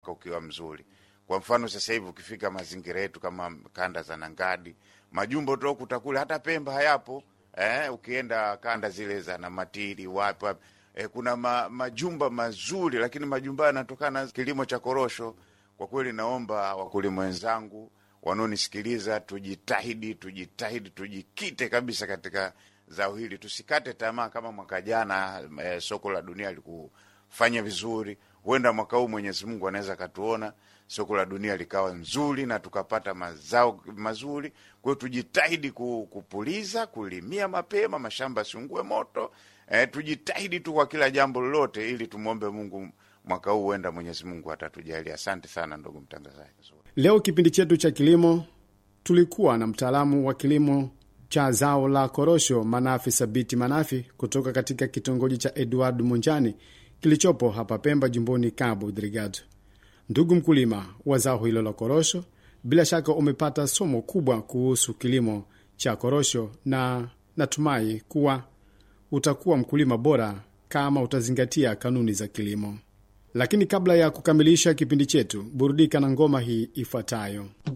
ukiwa mzuri. Kwa mfano sasa hivi ukifika mazingira yetu kama kanda za Nangadi, majumbo tokuta kule, hata Pemba hayapo eh, ukienda kanda zile za Namatiri wapi wapi eh, kuna ma, majumba mazuri, lakini majumba yanatokana na kilimo cha korosho. Kwa kweli, naomba wakulima wenzangu wanaonisikiliza, tujitahidi, tujitahidi, tujikite kabisa katika zao hili, tusikate tamaa. Kama mwaka jana eh, soko la dunia likufanya vizuri, huenda mwaka huu Mwenyezi Mungu anaweza akatuona soko la dunia likawa nzuri na tukapata mazao mazuri. Kwa hiyo tujitahidi kupuliza, kulimia mapema, mashamba siungue moto. Eh, tujitahidi tu kwa kila jambo lolote, ili tumwombe Mungu mwaka huu huenda Mwenyezi Mungu atatujalia. Asante sana ndugu mtangazaji. Leo kipindi chetu cha kilimo tulikuwa na mtaalamu wa kilimo cha zao la korosho Manafi Sabiti Manafi kutoka katika kitongoji cha Edward Munjani kilichopo hapa Pemba, jimboni Cabo Delgado. Ndugu mkulima wa zao hilo la korosho, bila shaka umepata somo kubwa kuhusu kilimo cha korosho, na natumai kuwa utakuwa mkulima bora kama utazingatia kanuni za kilimo. Lakini kabla ya kukamilisha kipindi chetu, burudika na ngoma hii ifuatayo.